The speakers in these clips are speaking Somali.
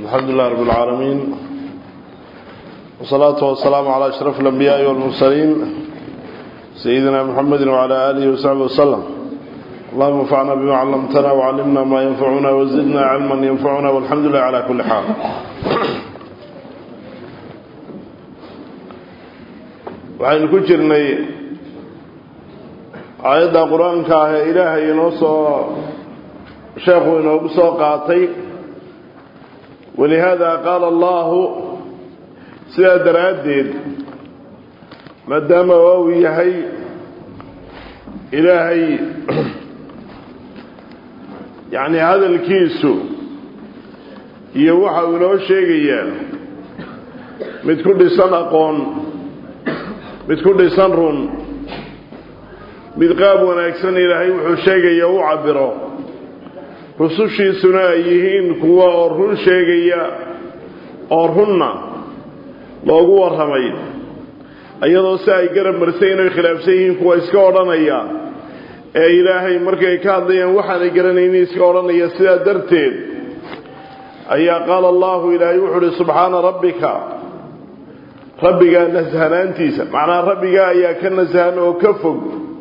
الحمد لله رب العالمين والصلاة والسلام على أشرف الأنبياء والمرسلين سيدنا محمد وعلى آله وصحبه وسلم اللهم انفعنا بما علمتنا وعلمنا ما ينفعنا وزدنا علما ينفعنا والحمد لله على كل حال waxaynu ku jirnay aayadda qur-aanka ah ee ilaahay inoo soo sheekhu inoogu soo qaatay walihaada qaala allahu sidaa daraaddeed maadaama uu yahay ilaahay yacni hadalkiisu iyo waxa uu inoo sheegayaa mid ku dhisan aqoon mid ku dhisan run mid qaab wanaagsan ilaahay wuxuu sheegaya u cabiro rusushiisuna ay yihiin kuwa oo run sheegaya oo runna loogu warramay iyadoo si ay garab marsay inay khilaafsan yihiin kuwa iska odhanaya ee ilaahay markay ka hadlayaan waxaanay garanaynin iska odhanaya sidaa darteed ayaa qaala allahu ilaahay wuxuu uhi subxaana rabbika rabbigaa nashanaantiisa macnaa rabbigaa ayaa ka nasahan oo ka fog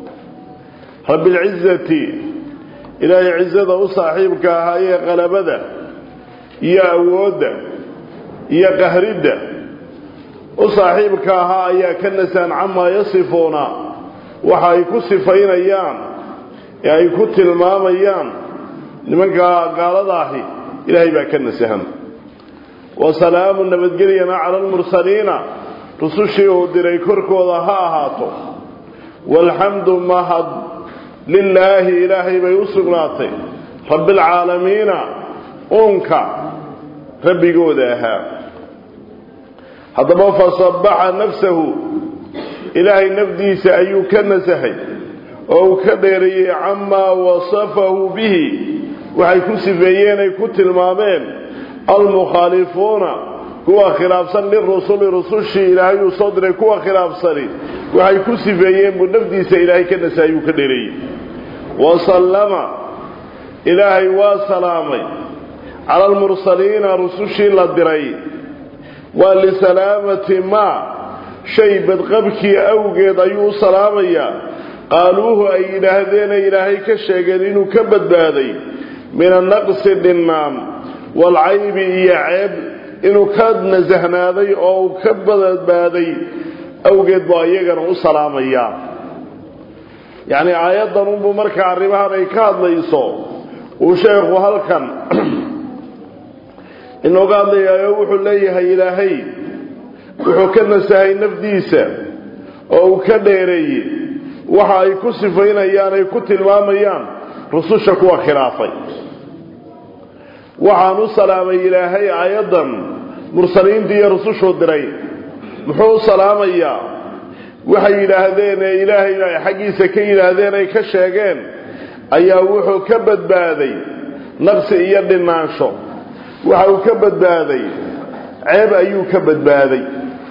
rabbilcizati ilaahay cizada u saaxiibka ahaa ee qalabada iyo awoodda iyo qahridda u saaxiibka ahaa ayaa ka nasahan camaa yasifuuna waxa ay ku sifaynayaan ee ay ku tilmaamayaan nimanka gaaladaahi ilaahay baa ka nasahan wa salaamu nabadgelyana cala almursaliina rusushii uu diray korkooda ha ahaato waalxamdu mahad lilaahi ilaahay bay u sugnaatay rabbialcaalamiina uunka rabbigooda ahaa haddaba fasabbaxa nafsahu ilaahay nafdiisa ayuu ka nasahay oo uu ka dheereeyey camaa wasafahu bihi waxay ku sifeeyeen ay ku tilmaameen almukhaalifuuna kuwa khilaafsan lirusuli rusushii ilaahay uu soo diray kuwa khilaafsani waxay ku sifeeyeen buu nafdiisa ilaahay ka nasahay uu ka dheereeyey wasallama ilaahay waa salaamay cala almursaliina rusushii la diray waa lisalaamati maa shay badqabkii awgeed ayuu u salaamayaa qaaluuhu ay yidhaahdeena ilaahay ka sheegeen inuu ka badbaaday min annaqsi dhinnaan waalcaybi iyo ceeb inuu ka nasahnaaday oo uu ka badbaaday awgeed baa iyagana u salaamayaa yacnii aayaddan unbuu markaa arrimahan ay ka hadlayso uu sheekhu halkan inooga hadlayaayo wuxuu leeyahay ilaahay wuxuu ka nasahay nafdiisa oo uu ka dheereeyey waxa ay ku sifaynayaan ay ku tilmaamayaan rususha kuwa khilaafay waxaan u salaamay ilaahay aayaddan mursaliintii iyo rusushuu diray muxuu u salaamayaa waxay yidhaahdeen ee ilaahay ay xaggiisa ka yidhaahdeen ay ka sheegeen ayaa wuxuu ka badbaaday naqsi iyo dhinaansho waxa uu ka badbaaday ceeb ayuu ka badbaaday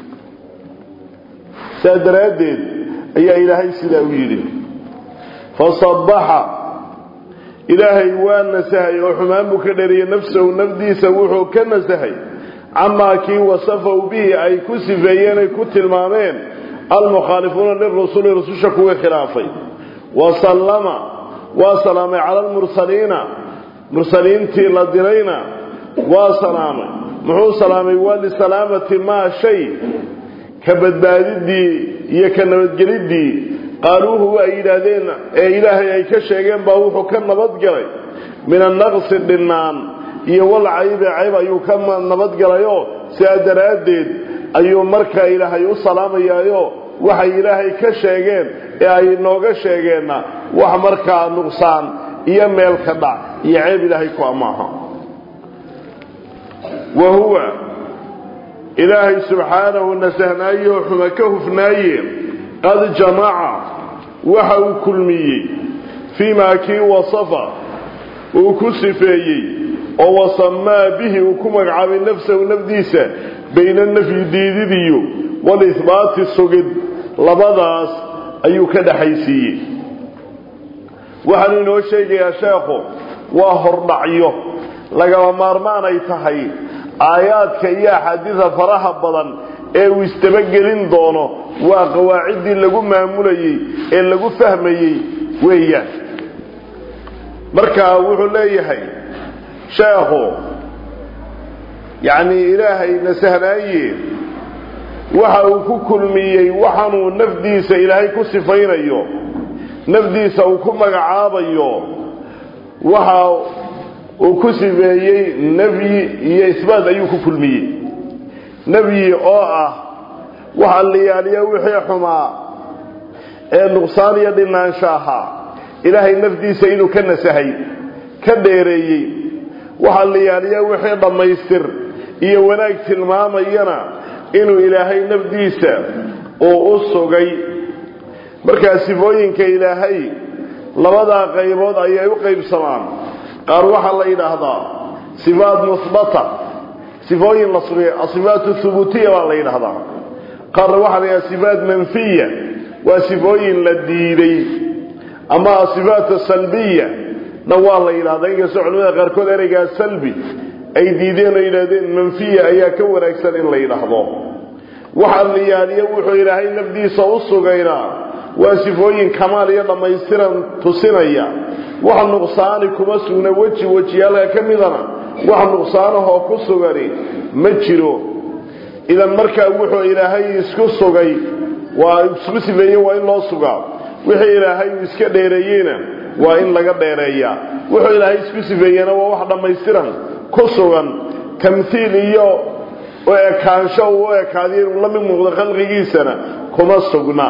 saa daraaddeed ayaa ilaahay sidaa u yidhi fasabbaxa ilaahay waa nasahay oo xumaan buu ka dheriyey nafsahu nafdiisa wuxuu ka nasahay camaa kii wasafahu bihi ay ku sifeeyeen ay ku tilmaameen almukhaalifuuna lirusuli rususha kuwii khilaafay wa sallama waa salaamay cala almursaliina mursaliintii la dirayna waa salaamay muxuu salaamay waa lisalaamati maa shay ka badbaadiddii iyo ka nabadgeliddii qaaluuhu ay yidhaahdeen ee ilaahay ay ka sheegeen baa wuxuu ka nabadgalay min annaqsi dhinnaan iyo walcaybe cayb ayuu ka nabadgalayoo sidaa daraaddeed ayuu markaa ilaahay u salaamayaayo waxay ilaahay ka sheegeen ee ay nooga sheegeenna wax markaa nuqsaan iyo meel ka dhac iyo ceeb ilaahay ku amaaha wa huwa ilaahay subxaanahu nasahnaayeoo xuma ka hufnaaye qad jamaca waxa uu kulmiyey fii maa kii wasafa uu ku sifeeyey oo wasamaa bihi uu ku magacaabay nafsahu nafdiisa bayna nafyi diididiyo walihbaati sugid labadaas ayuu ka dhaxaysiiyey waxaanu inoo sheegayaa sheekhu waa hordhacyo lagaba maarmaan ay tahay aayaadka iyo axaadiida faraha badan ee uu isdabagelin doono waa qawaaciddii lagu maamulayey ee lagu fahmayey weeyaan marka wuxuu leeyahay sheekhu yacni ilaahay nasahnaaye waxa uu ku kulmiyey waxaanuu nafdiisa ilaahay ku sifaynayo nafdiisa uu ku magacaabayo waxa uu ku sifeeyey nafyi iyo isbaat ayuu ku kulmiyey nafyi oo ah waxa liyaaliya wixii xumaa ee nuqsaan iyo dhinaansho ahaa ilaahay nafdiisa inuu ka nasahay ka dheereeyey waxa liyaaliya wixii dhammaystir iyo wanaag tilmaamayana inuu ilaahay nafdiisa uu u sugay markaa sifooyinka ilaahay labadaa qaybood ayay u qaybsamaan qaar waxaa la yidhaahdaa sifaat muhbata sifooyin la sugay asifaat thubuutiya baa la yidhaahdaa qaarna waxaa la yidhahdaa sifaat manfiya waa sifooyin la diiday ama asifaat salbiya na waa la yidhahdaa inkastoo culimada qaarkood ereygaa salbi ay diideen oo yidhahdeen manfiya ayaa ka wanaagsan in la yidhaahdo waxa liyaaliya wuxuu ilaahay nafdiisa u sugaynaa waa sifooyin kamaal iyo dhammaystiran tusinaya wax nuqsaani kuma sugna weji wejiyaalka ka midana wax nuqsaanahoo ku sugani ma jiro idan markaa wuxuu ilaahay isku sugay waa isku sifeeye waa in loo sugaa wixii ilaahay uu iska dheereeyeyna waa in laga dheereeyaa wuxuu ilaahay isku sifeeyena waa wax dhammaystiran ku sugan tamhiil iyo u ekaansho uu u ekaadiyo inuu la mid muuqdo khalqigiisana kuma sugna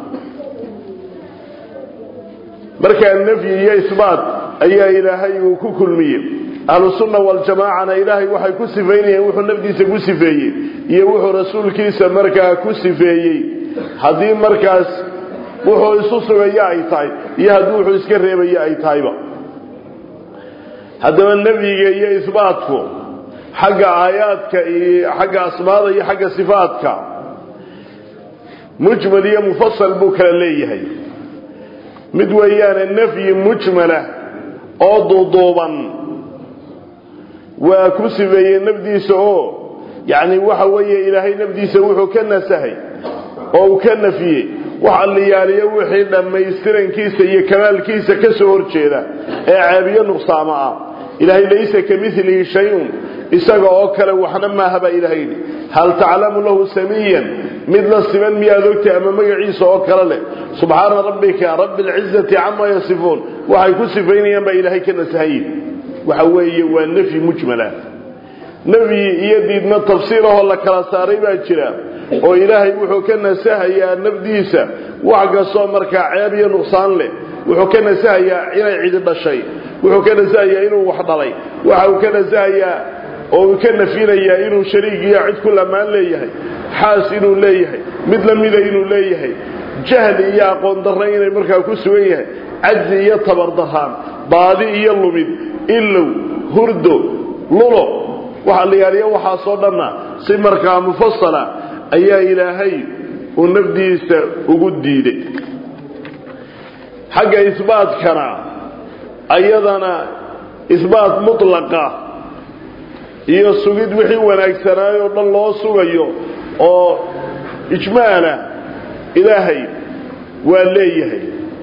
markaa nafyi iyo isbaat ayaa ilaahay uu ku kulmiyey ahlusunna waljamaacana ilaahay waxay ku sifaynayeen wuxuu nafdiisa ku sifeeyey iyo wuxuu rasuulkiisa markaa ku sifeeyey haddii markaas wuxuu isu sugaya ay tahay iyo haddii wuxuu iska reebaya ay tahayba haddaba nafyiga iyo isbaatku xagga aayaadka iyo xagga asmaada iyo xagga sifaadka mujmal iyo mufasal buu kala leeyahay mid weeyaane nafyi mujmala oo duuduuban waa ku sifeeyey nafdiisa oo yacni waxa weeye ilaahay nafdiisa wuxuu ka nasahay oo uu ka nafiyey waxa liyaaliyo wixii dhammaystirankiisa iyo kamaalkiisa ka soo horjeeda ee caabiyo nuqsaamo ah ilaahay laysa ka milihi shay-un isaga oo kale waxna maaha baa ilahay yidhi hal taclamu lahu samiyan mid la siman miyaad ogtay ama magaciisa oo kale leh subxaana rabbika rabbi alcizati camaa yasifuun waxay ku sifaynayaan baa ilaahay ka nasahayin waxa weeye waa nafyi mujmala nafyi iyo diidna tafsiirahoo la kala saaray baa jira oo ilaahay wuxuu ka nasahayaa nafdiisa wax kastoo markaa ceeb iyo nuqsaan leh wuxuu ka nasahayaa inay cidi dhashay wuxuu ka nasahayaa inuu wax dhalay waxa uu ka nasahayaa oo uu ka nafinayaa inuu shariig iyo cid ku lamaan leeyahay xaas inuu leeyahay mid la mida inuu leeyahay jahli iyo aqoon darra inay markaa ku sugan yahay cajzi iyo tabardaraan baadi iyo lumid ilow hurdo lulo waxaa la yaaliya waxaasoo dhanna si markaa mufasala ayaa ilaahay uu nafdiisa ugu diiday xagga isbaatkana ayadana isbaat mutlaqa iyo sugid wixii wanaagsanaayoo dhan loo sugayo oo ijmaala ilaahay waa leeyahay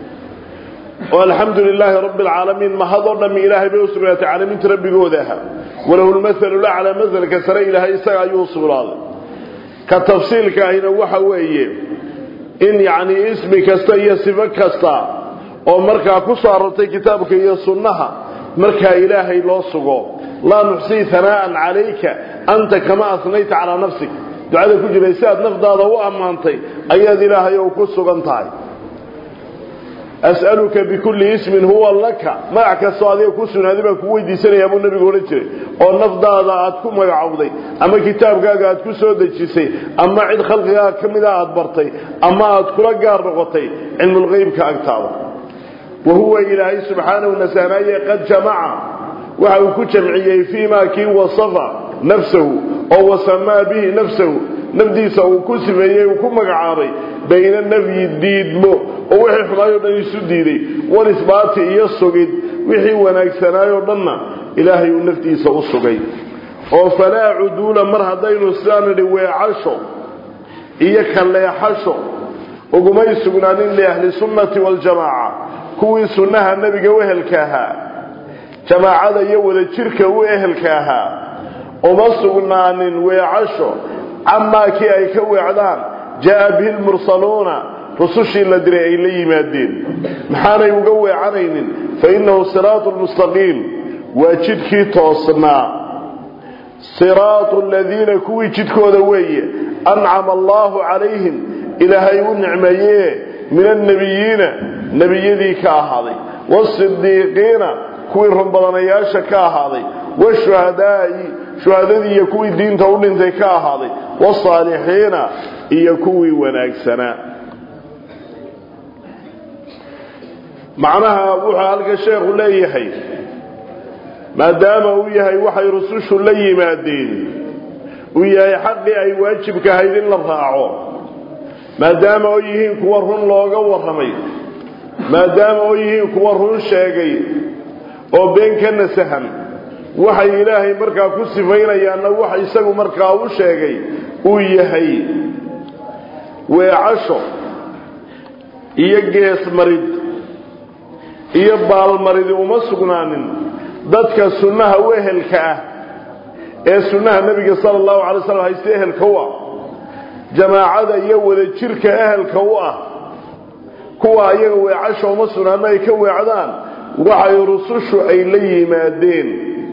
oo alxamdu lilaahi rabbi alcaalamiin mahadoo dhammi ilaahay bay u sugnaatay caalamiinta rabbigooda ahaa walahu lmahalu laclaa masalka sare ilaahay isaga ayuu sugnaaday ka tafsiilka ahina waxa weeye in yacni ismi kasta iyo sifo kasta oo markaa ku soo arortay kitaabka iyo sunnaha markaa ilaahay loo sugo laa nuxsii hanaa'an calayka anta kama asnayta calaa nafsik ducada ku jiray si aad nafdaada u ammaantay ayaad ilaahay ou ku sugan tahay as'aluka bikulli ismin huwa laka magac kastoo adiga ku sugnaaday baan kugu weydiisanayaa buu nabigu odhan jiray oo nafdaada aad ku magacowday ama kitaabkaaga aad ku soo dejisay ama cid khalqigaaga ka mida aad bartay ama aad kula gaar noqotay cilmulqeybka agtaada wa huwa ilaahay subxaanahu nasaanaaye qad jamaca waxa uu ku jamciyey fii maa kii wasafa nafsahu oo wasamaa bihi nafsahu nafdiisa uu ku sifeeyey uu ku magacaabay bayna nafyi diidmo oo wixii xumaayoo dhan isu diiday wanisbaati iyo sugid wixii wanaagsanaayoo dhanna ilaahay uu naftiisa u sugay oo falaa cuduula mar haddaynu sidaan nidhi weecasho iyo kaleexasho ugumay sugnaanin liahli sunnati waljamaaca kuwii sunnaha nebiga u ehelka ahaa jamaacada iyo wadajirka u ehelka ahaa uma sugnaanin weecasho camaa kii ay ka weecdaan jaa bihi lmursaluuna rusushii la diray ay la yimaadeen maxaanay uga weecanaynin fa innahu siraatu lmustaqiim waa jidkii toosnaa siraatu aladiina kuwii jidkooda weeye ancama allaahu calayhim ilaahay u nicmeeyee min annebiyiina nebiyadii ka ahaaday waasidiiqiina kuwii runbadanayaasha ka ahaaday washuhadaa'i shuhadadii iyo kuwii diinta u dhintay ka ahaaday wasaalixiina iyo kuwii wanaagsanaa macnaha wuxuu halka sheekhu leeyahay maadaama uu yahay waxay rusushu la yimaadeen uu yahay xaqii ay waajibka ahayd in la raaco maadaama oo yihiin kuwa run looga warramay maadaama oo yihiin kuwa run sheegay oo been ka nasahan waxay ilaahay markaa ku sifaynayaanna waxa isagu markaa u sheegay uu yahay weecasho iyo geesmarid iyo baalmaridi uma sugnaanin dadka sunnaha u ehelka ah ee sunnaha nebiga sala allahu calay slam hayste ehelka u ah jamaacada iyo wadajirka ehelka u ah kuwa ayaga weecasha uma sugnaanna ay ka weecdaan waxay rusushu ay la yimaadeen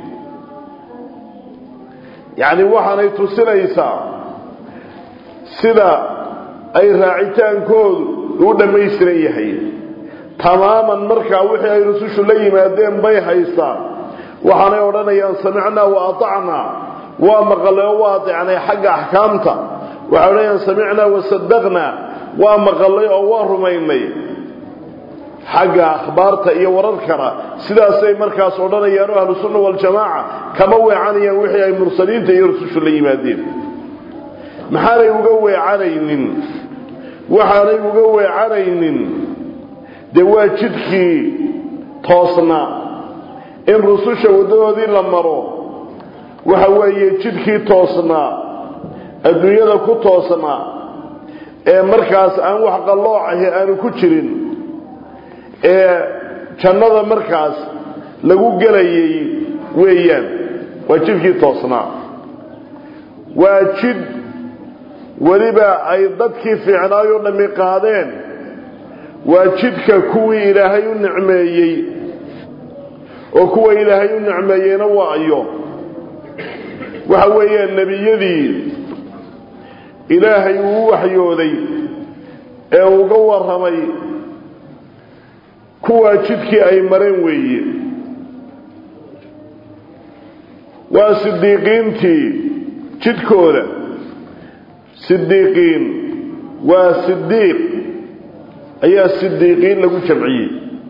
yacni waxaanay tusinaysaa sida ay raacitaankoodu u dhammaystiran yahay tamaaman markaa wixii ay rusushu la yimaadeen bay haystaan waxaanay odhanayaan samicnaa wa atacnaa waa maqalay oo waa adeecnay xagga axkaamta waxay odhanayaan samicnaa wa sadaqnaa waa maqalay oo waa rumaynay xagga akhbaarta iyo wararkana sidaasay markaas odhanayaan oo ahlusunna waljamaaca kama weecanayaan wixii ay mursaliinta iyo rusushu la yimaadeen maxaanay uga weecanaynin waxaanay uga weecanaynin dee waa jidkii toosnaa in rususha waddadoodii la maro waxa weeye jidkii toosnaa adduunyada ku toosnaa ee markaas aan wax qalloocahi aanu ku jirin ee jannada markaas lagu gelayay weeyaan waa jidkii toosnaa waa jid weliba ay dadkii fiicnaayoo dhammi qaadeen waa jidka kuwii ilaahay u nicmeeyey oo kuwa ilaahay u nicmeeyeyna waa ayo waxa weeyaan nebiyadii ilaahay uu u waxyooday ee uga warramay kuwaa jidkii ay mareen weeye waa sidiiqiintii jidkooda sidiiqiin waa sidiiq ayaa sidiiqiin lagu jamciyey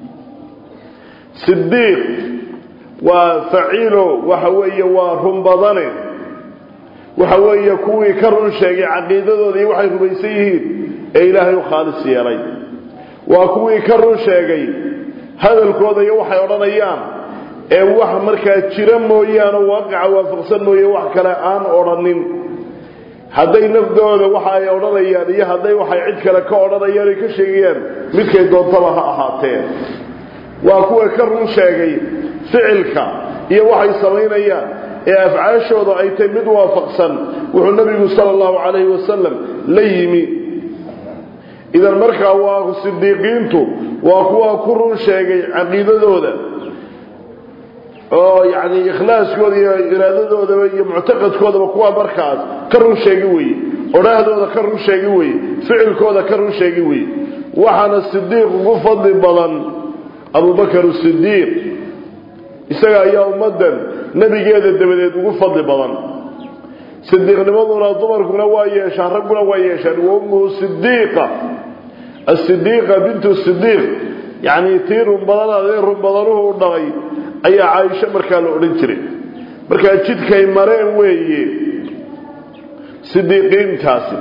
sidiiq waa faciilo waxa weeye waa run badane waxa weeye kuwii ka run sheegay caqiidadooda iyo waxay rumaysan yihiin ee ilaahay u khaalis yeelay waa kuwii ka run sheegay hadalkooda iyo waxay odhanayaan ee wax markaa jira mooyaane waaqica waafaqsan mooye wax kale aan odhanin hadday nafdooda waxa ay odhanayaan iyo hadday waxay cid kale ka odhanayaan ay ka sheegayaan midkay doontaba ha ahaatee waa kuwa ka run sheegay ficilka iyo waxay samaynayaan ee afcaashooda ay tahay mid waafaqsan wuxuu nabigu sala allahu calayhi wasalam la yimi idan markaa waa sidiiqiintu waa kuwa ku run sheegay caqiidadooda oo yacni ikhlaaskooda iyo iraadadoodaba iyo muctaqadkoodaba kuwa markaas ka run sheegi weye odhaahdooda ka run sheegi weye ficilkooda ka run sheegi weye waxaana sidiiq ugu fadli badan abubakar sidiiq isaga ayaa ummaddan nebigeeda dabadeed ugu fadli badan sidiiqnimaduna dumarkuna waa yeeshaan ragguna waa yeeshaan wa ummuhu sidiiqa asidiiqa bintu sidiiq yacni tii runbadanaadee runbadanuhu u dhalay ayaa caaisho markaa la odhan jiray markaa jidkay mareen weeye sidiiqiintaasi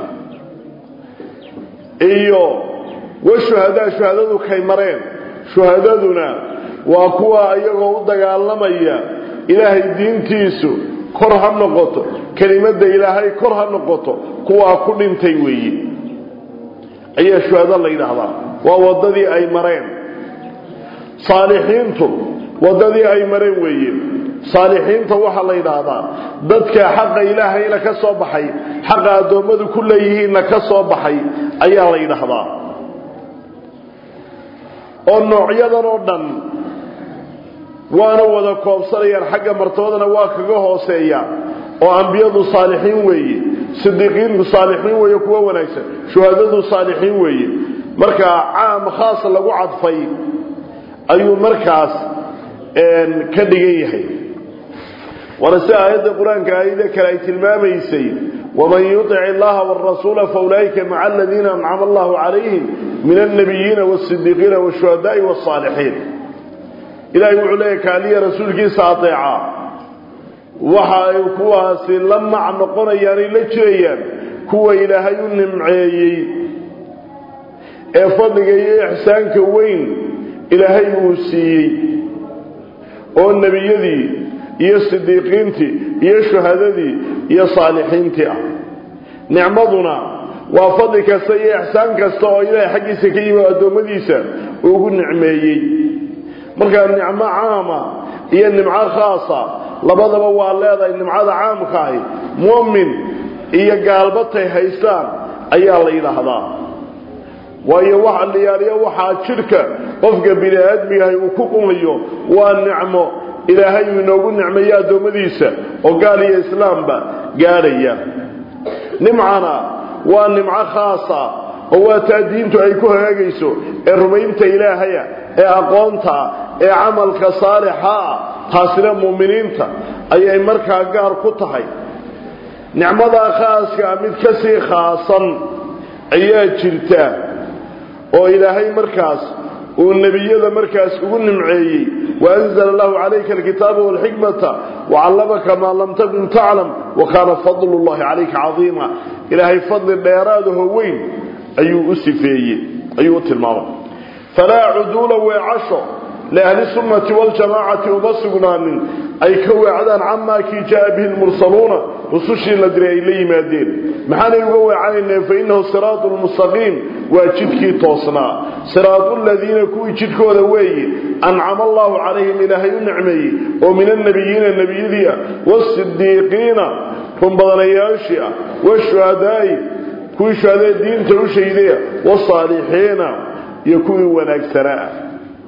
iyo wa shuhadaa shuhadadu kay mareen shuhadaduna waa kuwa iyagoo u dagaalamaya ilaahay diintiisu kor ha noqoto kelimadda ilaahay kor ha noqoto kuwaa ku dhintay weeye ayaa shuhado la yidhaahdaa waa waddadii ay mareen saalixiintu waddadii ay mareen weeye saalixiinta waxaa la yidhaahdaa dadka xaqa ilaahayna ka soo baxay xaqa addoommadu ku leeyihiinna ka soo baxay ayaa la yidhaahdaa oo noocyadan oo dhan waana wada koobsanayaan xagga martabadana waa kaga hooseeya oo ambiyadu saalixiin weeye sidiiqiinku saalixiin weeye kuwa wanaagsan shuhadadu saalixiin weeye markaa caam khaas lagu cadfay ayuu markaas ka dhigan yahay waana si aayadda qur-aanka aayada kale ay tilmaamaysay waman yutic illaha wاrasuula faulaa'ika maca aladiina ancama allahu calayhim min alnabiyiina wاsidiiqiina wاshuhadaai wاsaalixiin ilahay wuxuu leeyahy kaaliya rasuulkiisa adeeca waxa ay kuwaasi la mac noqonayaanay la jirayaan kuwa ilaahay u nimceeyey ee fadliga iyo ixsaanka weyn ilaahay uu siiyey oo nebiyadii iyo sidiiqiintii iyo shuhadadii iyo saalixiintii ah nicmaduna waa fadli kasta iyo ixsaan kasta oo ilaahay xaggiisa ka yimi addoommadiisa ugu nicmeeyey markaa nicmo caama iyo nimco khaasa labadaba waa leedahay nimcada caamkaahi mu'min iyo gaalbatay haystaan ayaa la yidhaahdaa waayo waxa liyaaliyo waxaa jidhka qofka bini aadmigahay uu ku qumayo waa nicmo ilaahay uu inoogu nicmeeyo addoommadiisa oo gaal iyo islaamba gaadhaya nimcana waa nimco khaasa oo waa taa diintu ay ku hagaagayso ee rumaynta ilaahaya ee aqoonta ee camalka saalixa ah taasina muuminiinta ayay markaa gaar ku tahay nicmadaa khaaskaa mid ka sii khaasan ayaa jirta oo ilaahay markaas uu nebiyada markaas ugu nimceeyey waanzala lahu calayka alkitaaba walxikmata wacallamaka maa lam takun taclam wa kaana fadlu llahi calayka cadiima ilaahay fadli dheeraadaho weyn ayuu u sifeeyey ayuu u tilmaamay falaa cuduula weecasho liahli sunnati waljamaacati uma sugnaanin ay ka weecdaan camaa kii jaa bihi lmursaluuna rusushii la diray ay la yimaadeen maxaanay uga weecanayneen fa innahu siraatu lmustaqiim waa jidkii toosnaa siraatu ladiina kuwii jidkooda weeye ancama allahu calayhim ilaahay u nicmeeyey oo min annabiyiina nebiyadii ah waasidiiqiina runbadanayaashii ah washuhadaai kuwii shuhadee diinta u shaydaya wasaalixiina iyo kuwii wanaagsanaa ah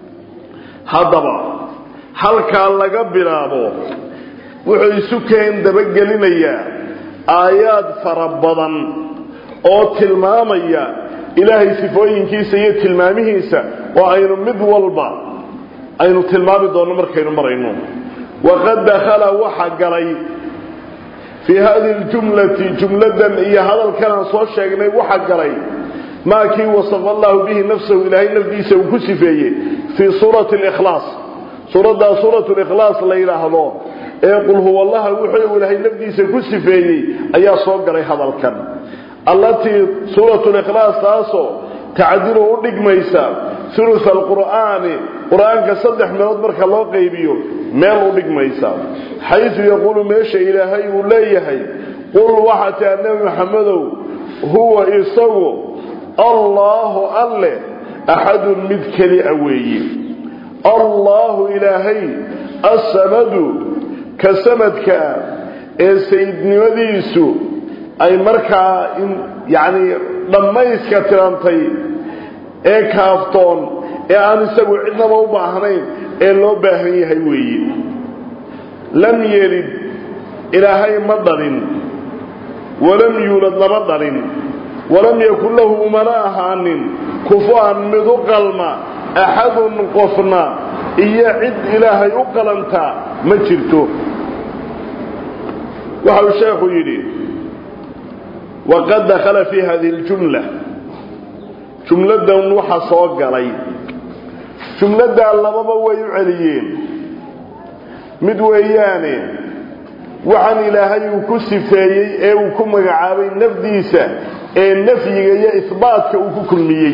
haddaba halkaa laga bilaabo wuxuu isu keen dabagelinayaa aayaad fara badan oo tilmaamaya ilaahay sifooyinkiisa iyo tilmaamihiisa oo aynu mid walba aynu tilmaami doonno markaynu marayno waqad dakhala waxa galay fii hadihi ljumlati jumladan iyo hadalkan aan soo sheegnay waxa galay maa kii wasafa allahu bihi nafsahu ilaahay nafdiisa uu ku sifeeyey fii suurati likhlaas suuraddaa suuratu likhlaas la yidhaahdo ee qul huwa allaha wuxuu ilaahay nafdiisa ku sifeeyey ayaa soo galay hadalkan allatii suuratu likhlaas taasoo tacdilu u dhigmaysa ulusa alqur'aani qur-aanka saddex meelood marka loo qaybiyo meel u dhigmaysa xaysu yaquulu meesha ilaahay uu leeyahay qul waxaa taa nebi maxamedow huwa isagu allaahu alle axadun mid keli a weeye allaahu ilaahay assamadu ka samadkaa ee sayidnimadiisu ay markaa yacni dhammayska tirantay ee kaaftoon ee aan isagu cidnaba u baahnayn ee loo baahan yahay weeye lam yelid ilaahay ma dhalin walam yuulad lama dhalin walam yakun lahu umana ahaanin kufu-an mid u qalma axadun qofna iyo cid ilaahay u qalantaa ma jirto waxa uu sheekhu yidhi waqad dakhala fii hadihi اljumla jumladan waxa soo galay jumladdaa lababa way u celiyeen mid weeyaane waxaan ilaahay uu ku sifeeyey ee uu ku magacaabay nafdiisa ee nafyiga iyo isbaatka uu ku kulmiyey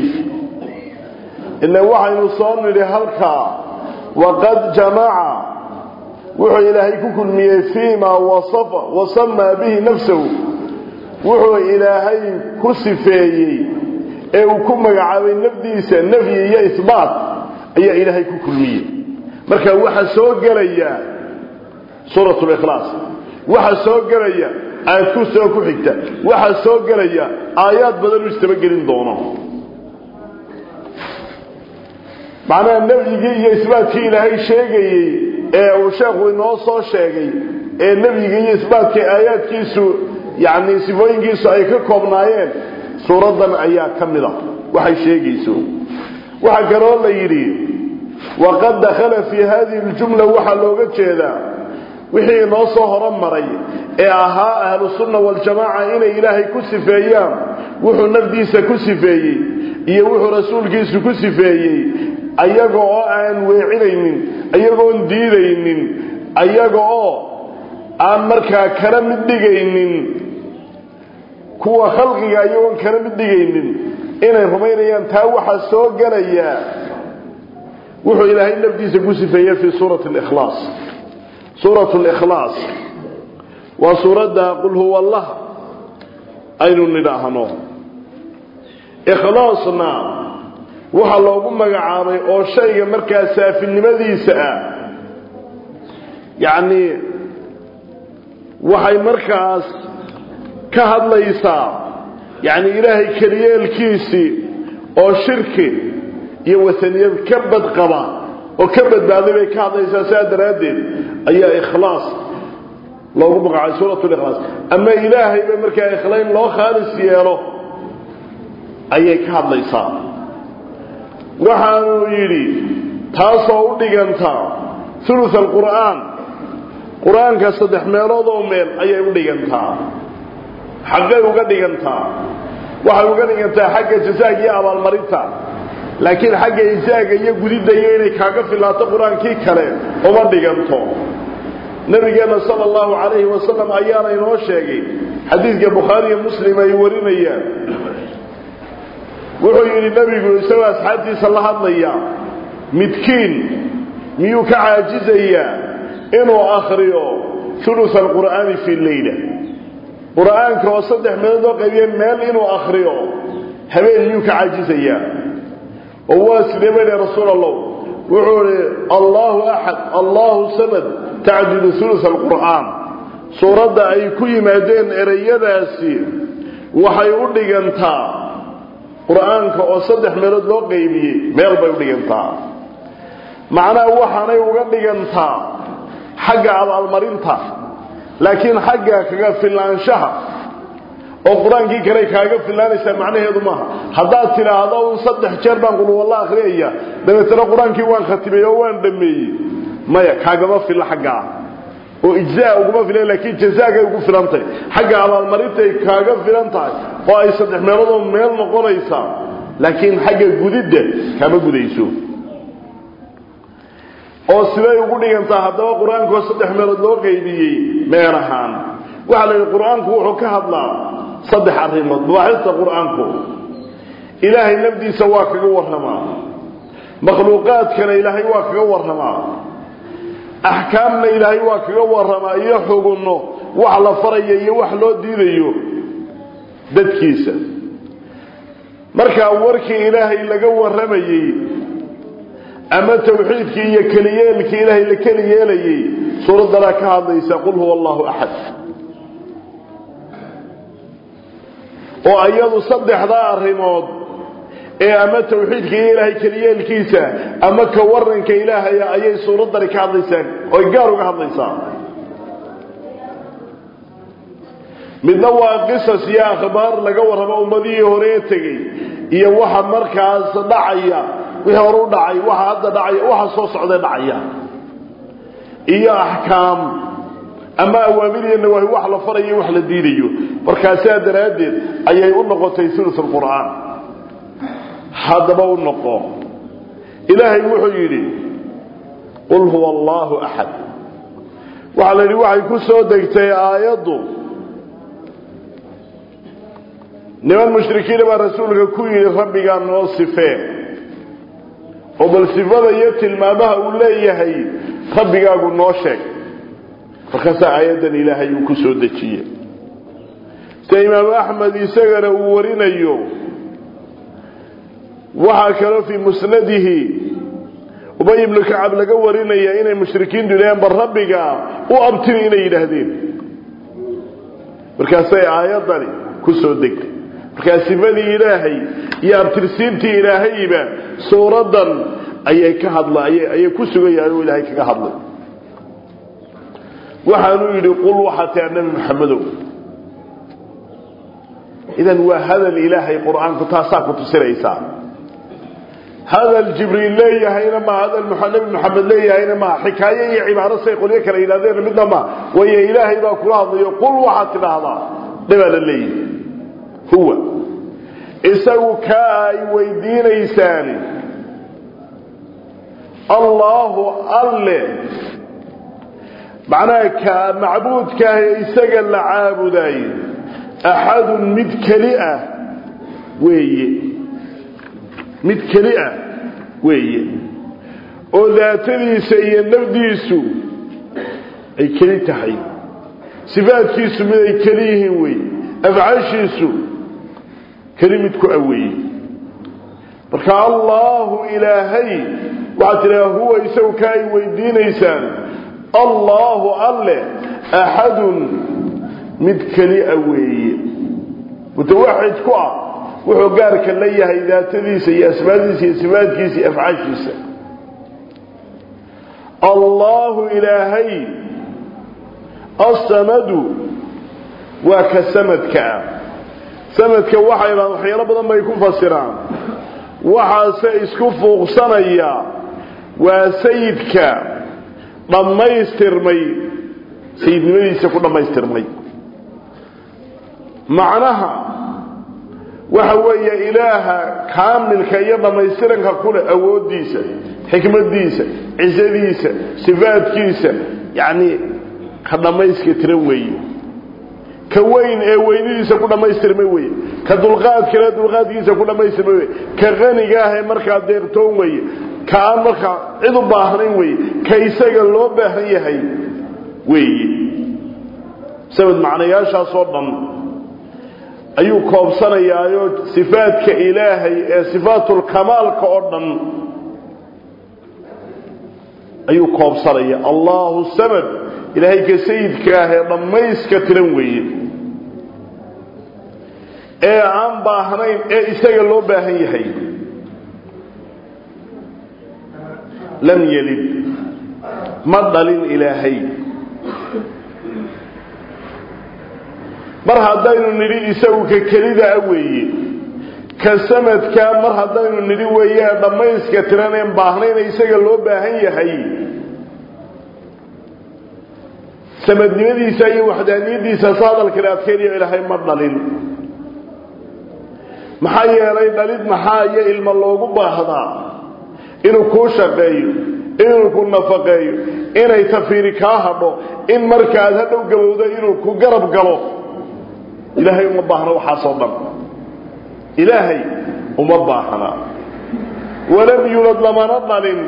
ina waxaynu soo nidhi halkaa waqad jamaca wuxuu ilaahay ku kulmiyey fiimaa wasafa wasamaa bihi nafsahu wuxuu ilaahay ku sifeeyey ee uu ku magacaabay nafdiisa nafyi iyo isbaat ayaa ilaahay ku kulmiyey marka waxaa soo gelaya suurat likhlaas waxaa soo gelaya aad ku soo ku xigta waxaa soo gelaya aayaad badan u istabagelin doono macnaha nafyigii iyo isbaatkii ilaahay sheegayey ee uu sheekhu inoo soo sheegay ee nafyigii iyo isbaatkii aayaadkiisu yacni sifooyinkiisu ay ka koobnaayeen suuraddan ayaa ka mid a waxay sheegayso waxaa kaloo la yidhi waqad dakhala fii hadihi ljumla waxaa looga jeedaa wixii inoo soo horumaray ee ahaa ahlusunna waljamaaca inay ilaahay ku sifeeyaan wuxuu nafdiisa ku sifeeyey iyo wuxuu rasuulkiisu ku sifeeyey ayaga oo aan weecinaynin ayagoon diidaynin ayaga oo aan markaa kala mid dhigaynin kuwa khalqiga iyagoon kala mid dhigaynin inay rumaynayaan taa waxaa soo gelaya wuxuu ilaahay nafdiisa ku sifeeyey fii suurati likhlaas suurat likhlaas waa suuradda qul huwa allah aynu nidhaahno ikhlaasna waxaa loogu magacaabay oo shayga markaa saafinimadiisa ah yacni waxay markaas ka hadlaysaa yacni ilaahay keliyeelkiisii oo shirki iyo wasaniyad ka badqaba oo ka badbaaday bay ka hadlaysaa sidaa daraaddeed ayaa ikhlaas loogu magacaabay suurat likhlaas ama ilaahayba markaa ikhlayn loo khaalis yeelo ayay ka hadlaysaa waxaanuu yidhi taasoo u dhigantaa ulu alqur'aan qur-aanka saddex meelood oo meel ayay u dhigantaa xaggay uga dhigantaa waxay uga dhigantaa xagga jasaaga iyo abaalmarinta laakiin xagga isaaga iyo gudidda iyo inay kaaga filaato qur-aankii kale uma dhiganto nabigeenna sala allahu calayhi wasalam ayaana inoo sheegay xadiidka bukhaariiyo muslim ay warinayaan wuxuu yidhi nebigu isagoo asxaabtiisa la hadlaya midkiin miyuu ka caajizayaa inuu akhriyo ulusa alqur'aani fii leyla qur'aanka oo saddex meelood oo qaybiye meel inuu akhriyo habeen miyuu ka caajizayaa oo waa sidee bay lehy rasuul allah wuxuu ihi allahu axad allahu samad tacdilu ulusa alqur'aan suuradda ay ku yimaadeen ereyadaasi waxay u dhigantaa qur-aanka oo saddex meelood loo qaybiyey meel bay u dhigantaa macnaha waxaanay uga dhigantaa xagga abaalmarinta laakiin xagga kaga filaanshaha oo qur-aankii kale kaaga filaanaysaa macnaheedu maaha haddaad tidhaahdo un saddex jeer baan qulwalla akhriyaya dabeetana qur-aankii waan khatimay oo waan dhameeyey maya kaagama filla xaggaa oo ijzaa uguma filan laakiin jazaagay ugu filantahay xagga abaalmarintay kaaga filan tahay oo ay saddex meeloodoo meel noqonaysaa laakiin xagga gudidda kama gudayso oo siday ugu dhigantaa haddaba qur-aankoo saddex meelood loo qaybiyey meel ahaan waxaa la yidhi qur-aanku wuxuu ka hadlaa saddex arrimood mabaaxista qur-aanku ilaahay nafdiisa waa kaga warramaa makhluuqaadkana ilaahay waa kaga warramaa axkaamna ilaahay waa kaga warramaa iyo xugunno wax la faraya iyo wax loo diidayo dadkiisa markaa warkii ilaahay laga warramayey ama tawxiidkii iyo keliyeelkii ilaahay la keli yeelayey suuraddanaa ka hadlaysa qul huwa allahu axad oo iyadu saddexdaa arrimood ee ama tawxiidka iyo ilaahay keliyeelkiisa ama ka waranka ilaahaya ayay suuraddani ka hadlaysaa oy gaar uga hadlaysaa midna waa qisas iyo akhbaar laga warramo ummadihii horee tegey iyo waxa markaas dhacaya wixii hore u dhacay waxa hadda dhacaya waxa soo socdee dhacaya iyo axkaam ama awaamir iyo nawaahi wax la farayo wax la diidayo markaasaa daraaddeed ayay u noqotay sulus alqur'aan haddaba u noqo ilaahay wuxuu yidhi qul huwa allaahu axad waxaa la yidhi waxay ku soo degtay aayaddu niman mushrikiina baa rasuulka ku yidhi rabbigaa noo sifee oo bal sifada iyo tilmaamaha uu leeyahay rabbigaagu noo sheeg markaasaa aayaddan ilaahay uu ku soo dejiyey sida imaamu axmed isagana uu warinayo waxaa kaloo fii musnadihi ubay ibnu kacab laga warinaya inay mushrikiintu yidhaheen bal rabbiga u abtiri inay yidhaahdeen markaasay aayaddani ku soo degtay markaa sifadii ilaahay iyo abtirsiintii ilaahayba suuraddan ayay ka hadla ayay ku sugayaan oo ilaahay kaga hadlay waxaanuu yidhi qul waxaa taa nebi maxamedow idan waa hadal ilaahay qur-aanku taasaa ku tusinaysaa hadal jibriil leeyahayna ma hadal nabi maxamed leeyahayna ma xikaaye iyo cibaaro say qolyo kale yidhahdeen midna ma waayo ilaahay baa kula hadlayo qul waxaad tidhaahdaa dhibaa la leeyahy huwa isagu kaa ay weydiinaysaan allaahu alle macnaha ka macbuudkaah ee isaga la caabudayo axadun mid keli ah weeye mid keli ah weeye oo daatadiisa iyo nafdiisu ay keli tahay sifaadkiisu mid ay keli yihiin weeye afcaashiisu keli mid ku aweeye marka allaahu ilaahay waxaad tidhaha huwa isagu ka ay weydiinaysaan allaahu alle axadun mid keli a weeye mutawaxid ku ah wuxuu gaarka la yahay daatadiisa iyo asmaadiisa iyo sifaadkiisa iyo afcaashiisa allaahu ilaahay asamadu waa ka samadka ah samadka waxay dhahaan waxyaalo badan bay ku fasiraan waxaase isku fuuqsanaya waa sayidka dhammaystirmay sayidnimadiisa ku dhammaystirmay macnaha waxa weeye ilaaha kaamilka iyo dhammaystiranka kuleh awooddiisa xikmaddiisa cisadiisa sifaadkiisa yacni ka dhammayska tira weeye ka weyn ee weynidiisa ku dhammaystirmay weeye ka dulqaadkale dulqaadkiisa ku dhammaystirmay weye ka qaniga ah ee markaa deertoon weeye ka aan markaa cid u baahnayn weeye ka isaga loo baahan yahay weeye sabad macnayaashaasoo dhan ayuu koobsanayaayo sifaadka ilaahay ee sifaatulkamaalka oo dhan ayuu koobsanaya allahu samad ilaahay ka sayidka ah ee dhammayska tiran weeye ee aan baahnayn ee isaga loo baahan yahay lam yelid ma dhalin ilaahay mar haddaynu nidhi isagu ka kelida a weeye ka samadkaa mar haddaynu nidhi weeye dhammayska tiran een baahnayna isaga loo baahan yahay samadnimadiisa iyo waxdaaniyadiisa sa hadalkale adkeynayo ilaahay ma dhalin maxaa yeelay dhalid maxaa iyo ilmo loogu baahdaa inuu kuu shaqeeyo inuu ku nafaqeeyo inay tafiiri kaa hadho in markaad hadhow gabowdo inuu ku garab galo ilaahay uma baahna waxaasoo dhan ilaahay uma baahna walam yulad lamana dhalin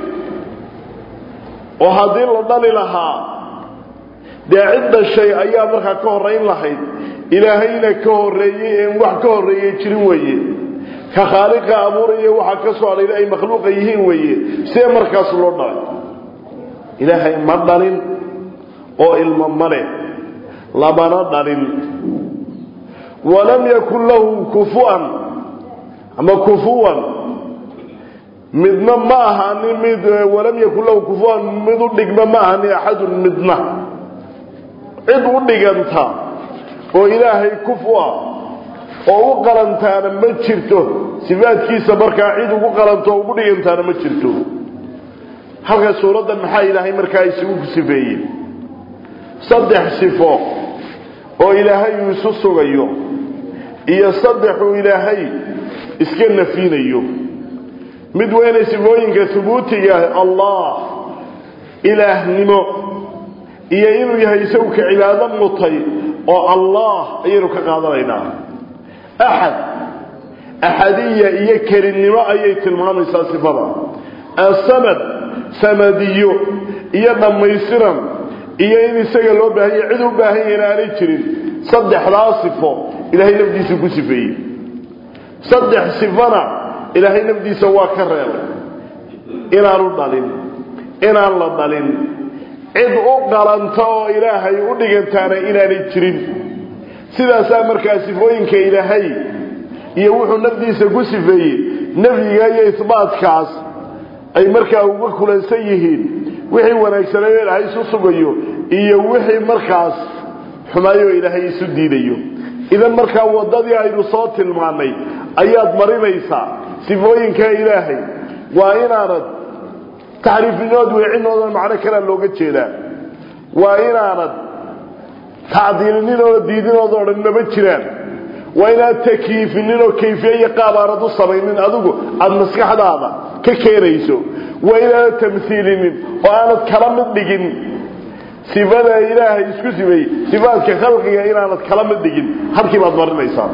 oo haddii la dhali lahaa dee cid dhashay ayaa markaa ka horrayn lahayd ilaahayna ka horreeyey een wax ka horreeyey jirin weeye ka khaaliqa abuuraya waxaa ka soo hadhayna ay makhluuqa yihiin weeye see markaas loo dhalay ilaahay ma dhalin oo ilmo ma leh lamana dhalin walam yakun lahu kufuan ama kufuwan midna ma ahaanin mid walam yakun lahu kufuwan mid u dhigma ma ahaanin axadun midna cid u dhiganta oo ilaahay kufu ah oo u qalantaana ma jirto sifaadkiisa markaa cid ugu qalanto oo ugu dhigantaana ma jirto halka suuraddan maxaa ilaahay markaa isugu sifeeyey saddex sifo oo ilaahay uu isu sugayo iyo saddexuu ilaahay iska nafinayo mid weynay sifooyinka hubuutiga allah ilaahnimo iyo inuu yahay isagu ka cibaado mutay oo allah ayaynu ka qaadanaynaa axad axadiya iyo kelinnimo ayay tilmaamaysaa sifada asamad samadiyo iyo dhammaystiran iyo in isaga loo baahan yahy cid u baahan yahyna aanay jirin saddexdaa sifo ilaahay nafdiisa ku sifeeyey saddex sifona ilaahay nafdiisa waa ka reebay inaanu dhalin inaan la dhalin cid u qalanta oo ilaahay u dhigantaana inaanay jirin sidaasaa markaa sifooyinka ilaahay iyo wuxuu nafdiisa ku sifeeyey nafyiga iyo isbaatkaas ay markaa uga kulansan yihiin wixii wanaagsanaayo ilaahay isu sugayo iyo wixii markaas xumaayo ilaahay isu diidayo idan markaa waddadii aynu soo tilmaannay ayaad marinaysaa sifooyinka ilaahay waa inaanad taxriifinood weecinoodan macno kalea looga jeedaa waa inaanad tacdiilinin diidinooda odhan maba jiraan waa inaad takyiifinin oo kayfiye iyo qaab aanad u samaynin adigu aada maskaxdaada ka keenayso waa inaanad tamhiilinin oo aanad kala mid dhigin sifada ilaahay isku simeeyey sifaadka khalqiga inaanad kala mid dhigin halkii baad marinaysaa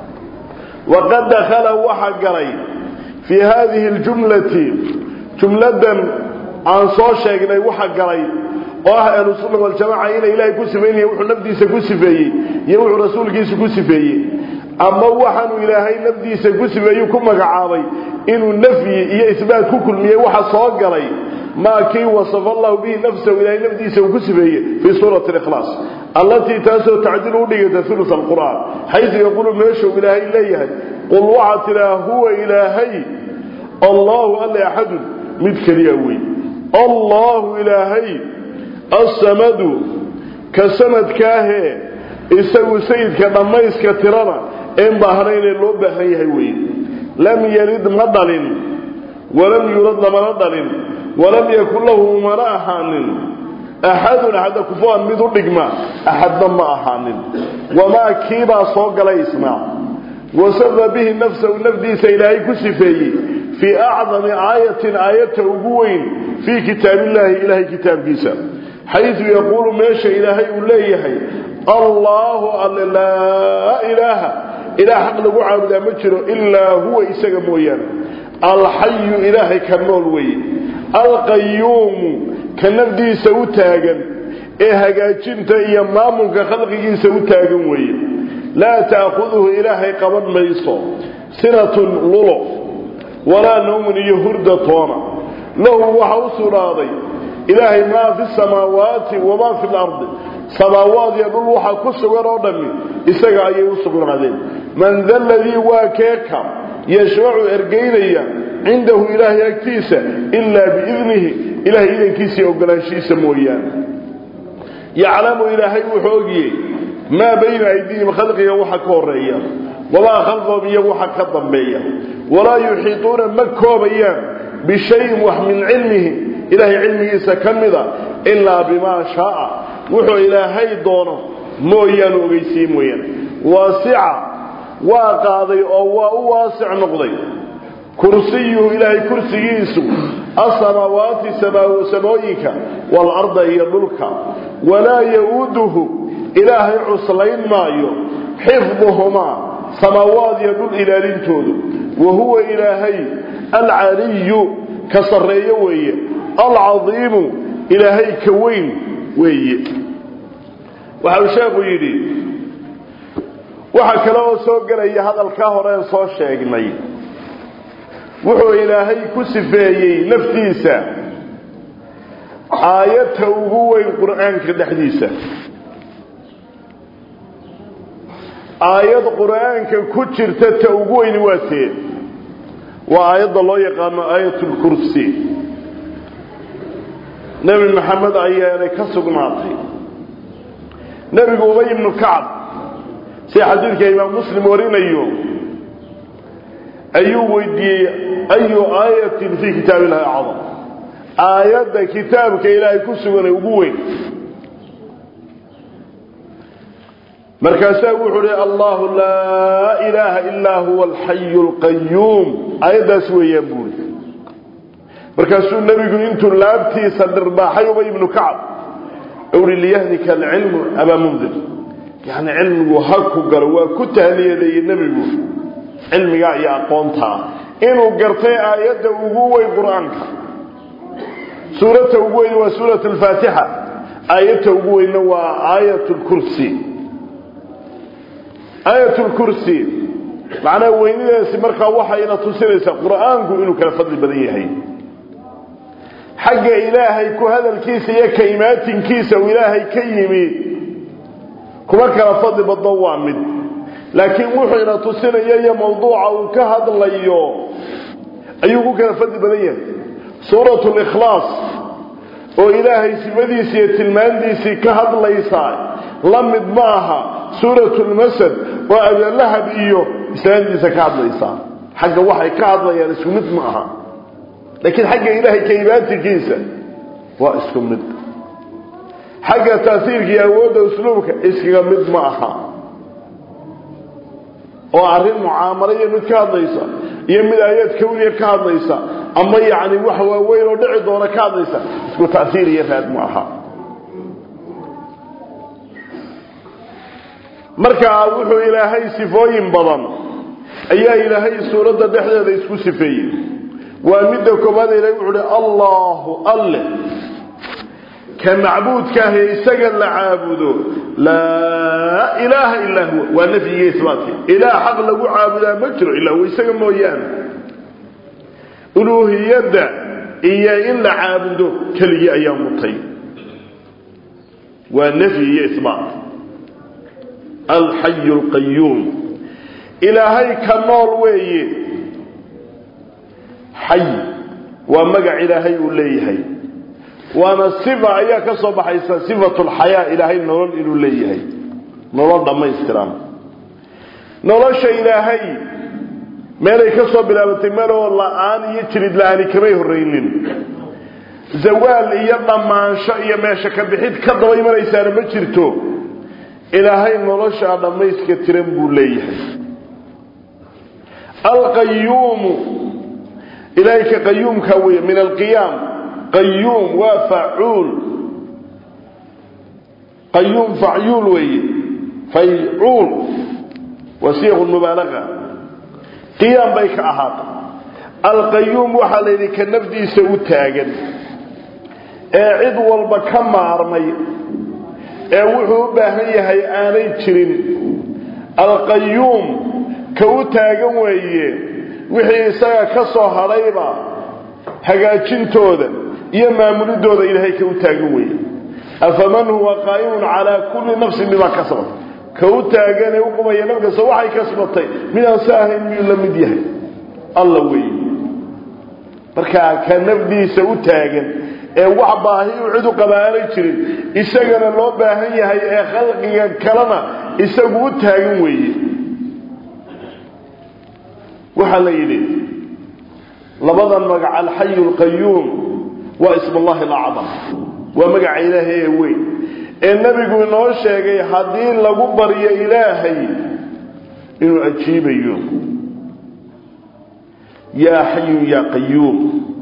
waqad dakhala waxaa galay fii haadihi اljumlati jumladan aan soo sheegnay waxa galay oo ah ahlusunna waljamaca inay ilaahay ku sifeynaya wuxuu nafdiisa ku sifeeyey iyo wuxuu rasuulkiisa ku sifeeyey ama waxaanu ilaahay nafdiisa ku sifeeyu ku magacaabay inuu nafyi iyo isbaat ku kulmiyey waxa soo galay maa kii wasafa allahu bihi nafsahu ilaahay nafdiisa uu ku sifeeyey fii suurati ikhlaas allatii taasoo tacdilu udhigata ulu qur'aan xaysu yaquulu meeshuu ilaahay leeyahay qul waxaa tidhaa huwa ilaahay allahu alle axadun mid keliya wey allahu ilaahay assamadu ka sanadkaahee isagu sayidka dhammayska tirana een baahnaynee loo baahan yahay wey lam yalid ma dhalin walam yulad lamana dhalin walam yakun lahu mana ahaanin axadun axadda kufuan mid u dhigma axadna ma ahaanin wamaa kiibaa soo galay isnaa wasafa bihi nafsahu nafdiisa ilaahay ku sifeeyey fii acdami aayatin aayata ugu weyn fii kitaabillaahi ilaahay kitaabkiisa xaysu yaquulu meesha ilaahay uu leeyahay allaahu alle laa ilaaha ilaah xaq lagu caabudaa ma jiro ilaa huwa isaga mooyaane alxayu ilaahay ka nool weeye alqayuumu ka nafdiisa u taagan ee hagaajinta iyo maamulka khalqigiisa u taagan weeye laa ta'khuduhu ilaahay qaban mayso sinatun lulo walaa nawmun iyo hurda toona lahu waxa u sugnaaday ilaahay maa fi samaawaati wamaa fi lardi samaawaad iyo dhul waxa ku sugan oo dhammi isaga ayay u sugnaadeen man da ladii waa keeka yashfacu ergaynaya cindahu ilaahay agtiisa ilaa biidnihi ilahay idankiisa ogolaanshihiisa mooyaane yaclamu ilaahay wuxuu ogiyey maa bayna aydiihim khalqiga waxa ka horeeya wamaa khalfahum iyo waxa ka dambeeya walaa yuxiituuna ma koobayaan bishayin wax min cilmihi ilaahay cilmigiisa ka mida ilaa bimaa shaaa wuxuu ilaahay doono mooyaanu ogeysiiye mooyaane waasica waa qaaday oo waa u waasic noqday kursiyuhu ilaahay kursigiisu asamaawaati samooyinka waalarda iyo dhulka walaa ya-uuduhu ilaahay cuslayn maayo xifduhumaa samaawaad iyo dhul ilaalintoodu wa huwa ilaahay alcaliyu ka sarreeyo weeye alcadiimu ilaahay ka weyn weeye waxau sheekhu yidhi waxaa kale oo soo gelaya hadalkaa horeen soo sheegnay wuxuu ilaahay ku sifeeyey naftiisa aayadta ugu weyn qur'aanka dhexdiisa aayad qur'aanka ku jirta ta ugu weyni waa tee waa aayadda loo yaqaano aayatulkursi nebi maxamed ayaanay ka sugnaatay nebigu ubay ibnu kacab sida xadiidka imaam muslim warinayo ayuu weydiiyey ayu aayatin fii kitaab illahi acdam aayadda kitaabka ilaahay ku suganay ugu weyn markaasaa wuxuu hi allahu laa ilaaha illaa huwa alxayu alqayuum aayaddaas weeyaan buuri markaasuu nebigu intuu laabtiisa dhirbaaxay ubay ibnu kacab uhi liyahdika alcilmu abaa mundir yani cilmigu ha ku galo waa ku tahniyadeeyey nebigu cilmigaa iyo aqoontaa inuu gartay aayadda ugu weyn qur-aanka suurata ugu weyn waa suurat alfaatixa aayadta ugu weynna waa aayat lkursi aayat lkursi macnaha weynidaasi markaa waxayna tusinaysaa qur-aanku inuu kala fadli badan yahay xagga ilaahay ku hadalkiisa iyo ka imaatinkiisa uu ilaahay ka yimi kuma kala fadli badno waa mid laakiin wuxuuna tusinaya iyo mawduuca uu ka hadlayo ayuu ku kala fadli badan yahay suurat likhlaas oo ilaahay sifadiisii iyo tilmaantiisii ka hadlaysa la mid ma aha suurat lmasad oo abalahab iyo islaantiisa ka hadlaysa xagga waxay ka hadlayaan isku mid ma aha laakiin xagga ilaahay ka imaantikiisa waa isku mid xagga taasiirka iyo awoodda usluubka iskaga mid ma aha oo arrin mucaamalo iyo mid ka hadlaysa iyo mid aayaad kawniya ka hadlaysa ama yacni wax waaweyn oo dhici doona ka hadlaysa isku taasiir iyo raad ma aha markaa wuxuu ilaahay sifooyin badan ayaa ilaahay suuradda dhexdeeda isku sifeeyey waa midda koobaad ilahay wuxuu uhi allahu alle ka macbuudkaahi isaga la caabudo laa ilaaha illaa huwa waa nafyiga isbaatka ilaah xaq lagu caabudaa ma jiro ilaa huwa isaga mooyaane uluuhiyadda iyo in la caabudo keligii ayaa mutay waa nafyi iyo isbaat alxayu alqayuum ilaahay ka nool weeye xay waa magac ilaahay uu leeyahay waana sifa ayaa ka soo baxaysa sifatu lxayaa ilaahay nolol inuu leeyahay nolol dhammaystiran nolosha ilaahay meelay ka soo bilaabatay meloo la-aan iyo jirid la-aani kamay horraynin zawaal iyo dhammaansho iyo meesha ka bixid ka daba imanaysaana ma jirto ilaahay noloshaa dhammayska tiran buu leeyahay alqayuumu ilaahay ka qayuumka wey min alqiyaam qayuum waa facuul qayuum facyuul weeye faycuul waa siiqu mubaalaga qiyaam bay ka ahaatay alqayuum waxaa la yidhi ka nafdiisa u taagan ee cid walba ka maarmay ee wuxuu u baahan yahay aanay jirin alqayuum ka u taagan weeye wixii isaga ka soo hadhayba hagaajintooda iyo maamulidooda ilaahay ka u taagan weeye afaman huwa qaa'imun calaa kulli nafsin bimaa kasabat ka u taagan ee u qumaya naf kasta waxay kasbatay midaan sa ahayn miyuu la mid yahay alla weeye markaa ka nafdiisa u taagan ee wax baahi u cid u qabaanay jirin isagana loo baahan yahay ee khalqiga kalena isagu u taagan weeye waxaa la yidhi labadan magac alxayu alqayuum waa ismullahi alacdam waa magaca ilaahay ee weyn ee nebigu inoo sheegay haddii lagu baryo ilaahay inuu ajiibayo yaa xayu yaa qayuum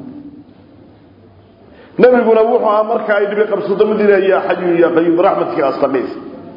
nabiguna wuxuu ahaa marka ay dhibi qabsato mid ilaah yaa xayu yaa qayuum raxmadkii astaqiis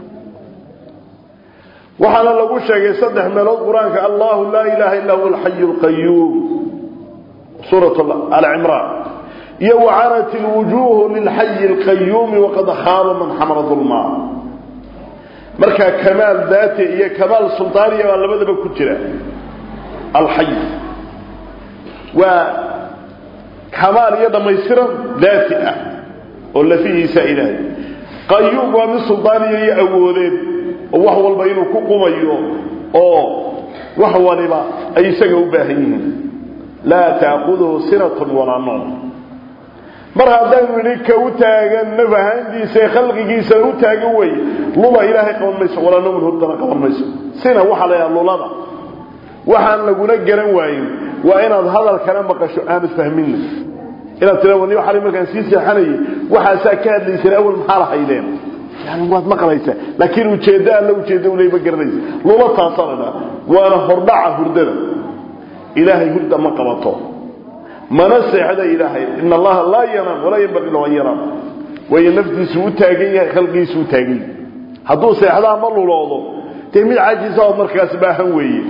waxaana lagu sheegay saddex meelood qur-aanka allahu laa ilaaha illa huwa alxayu alqayuum suurat alcimraan iyo wacanat ilwujuuhu lilxayi alqayuumi waqad khaaba man xamala dulmaa markaa kamaal daati iyo kamaal sultaaniya baa labadaba ku jira alxay waa kamaal iyo dhammaystiran daati ah oo lafihiisa ilaahay qayuum waa mid suldaaniya iyo awoodeed oo wax walba inuu ku qumayo oo wax waliba ay isaga u baahan yihiin laa taakuduhu sinatun walaa noom mar haddaynu idhi ka u taagan naf ahaantiisa ee khalqigiisa u taagan weeye luba ilaahay qaban mayso walaa noomun hurdana qaban mayso sina waxaa la yidhaha lulada waxaan laguna garan waayin waa inaad hadalkana maqasho aanad fahminna inaad tira wani xali markaan sii seexanayay waxaasaa ka hadlayseen awal maxaa lahaydeen yani waad maqlaysaa laakiin ujeeddo alla ujeeddo uleyma garanaysa lula taasanana waana hordhaca hurdada ilaahay hurda ma qabato mana seexda ilaahay in allaha laa yanaam walaa yanbaqii lahu an yanaam waayo naftiisu u taagan yahay khalqigiisu u taagan yahay hadduu seexdaa ma luloodo dee mid cajisa oo markaas baahan weeye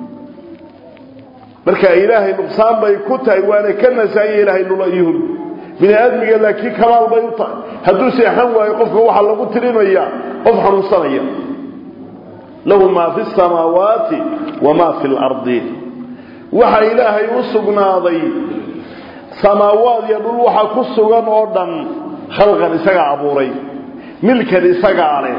marka ilaahay nuqsaan bay ku tahay waana ka nasaanya ilaahay lula iyo hurd bini aadmiga laakiin kamaal bay u tahay hadduu seexan waayo qofka waxaa lagu tirinayaa qof xanuunsanaya lahu maa fi samaawaati wamaa fi lardi waxaa ilaahay u sugnaaday samaawaad iyo dhul waxa ku sugan oo dhan khalqan isagaa abuuray milkan isagaa leh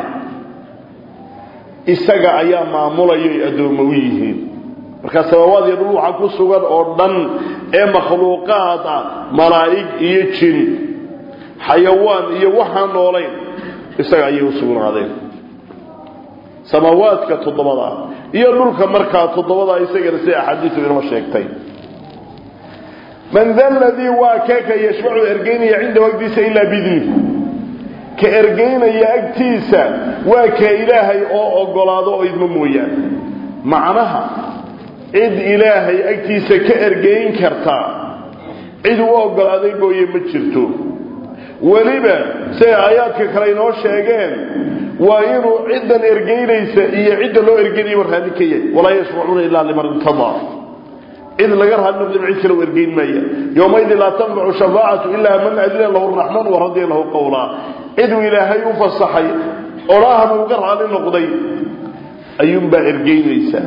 isaga ayaa maamulaya ay addoommo u yihiin markaa samaawaad iyo dhul waxa ku sugan oo dhan ee makhluuqaad ah malaa'ig iyo jin xayawaan iyo waxaan noolayn isaga ayay u sugnaadeen samaawaadka toddobada iyo dhulka markaa toddobada isagana sida axaadiisu inoo sheegtay man da ladii waa kee ka yashfacu ergeynaya cindahu agtiisa ilaa biidnih ka ergeynaya agtiisa waa ka ilaahay oo ogolaado oo idmo mooyaane macnaha cid ilaahay agtiisa ka ergeyn kartaa cid u ogolaaday mooye ma jirto weliba siday aayaadka kale inoo sheegeen waa inuu ciddan ergeynaysa iyo cidda loo ergeynayaba raalli ka yahay walaa yashfacuuna ilaa liman irtadaa cid laga raali noqdin cid kale u ergeyn maaya yowmaydin laa tanfacu shafaacatu ilaa man adina lahu raxmaan waradiya lahu qowlaa ciduu ilaahay u fasaxay odhaahana uga raali noqday ayuunbaa ergeynaysaa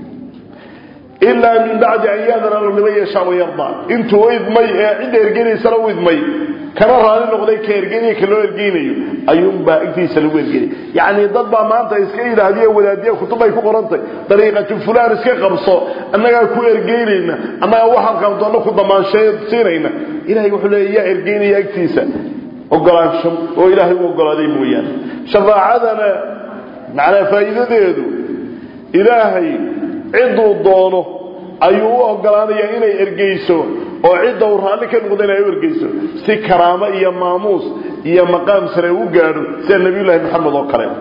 ilaa min bacdi an yaadana lahu liman yashaa wayardaa intuu idmay ee cidda ergeynaysana u idmay kana raali noqday ka ergeynaya ka loo ergeynayo ayuunbaa agtiisa lagu ergeynay yacni dad baa maanta iska yidhaahdiyo wadaadiya kutub ay ku qorantay dariiqatu fulaan iska qabso annagaa ku ergeynayna annagaa waxaan qabdoonna ku damaanshe siinayna ilahay wuxuu leeya yaa ergeynaya agtiisa ogolaansho oo ilaahay u ogolaaday mooyaane shafaacadana macnaa faa'iidadeedu ilaahay cidduu doono ayuu u ogolaanayaa inay ergeyso oo cidda uu raalli ka noqda inay u ergeyso si karaamo iyo maamuus iyo maqaam sare u gaadho sida nebiyullaahi maxamed oo kale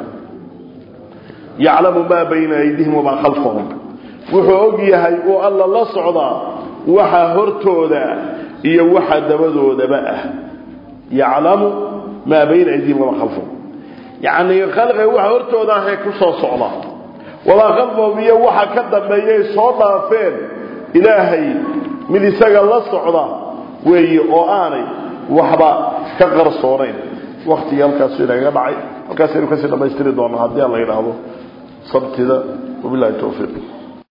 yaclamu maa bayna aydihim wamaa khalfahum wuxuu og yahay uu alla la socdaa waxa hortooda iyo waxa dabadoodaba ah yaclamu maa bayna aydihim wamaa khalfahum yacni khalqiga waxa hortooda ahee ku soo socda wamaa khalfahum iyo waxa ka dambeeyay soo dhaafeen ilaahay mid isaga la socda weeye oo aanay waxba ka qarsoonayn waktigii halkaasu inagaga dhacay halkaasaynu kasii dhammaystiri doonaa haddii aan la yidhaahdo sabtida wabilahi towfiiq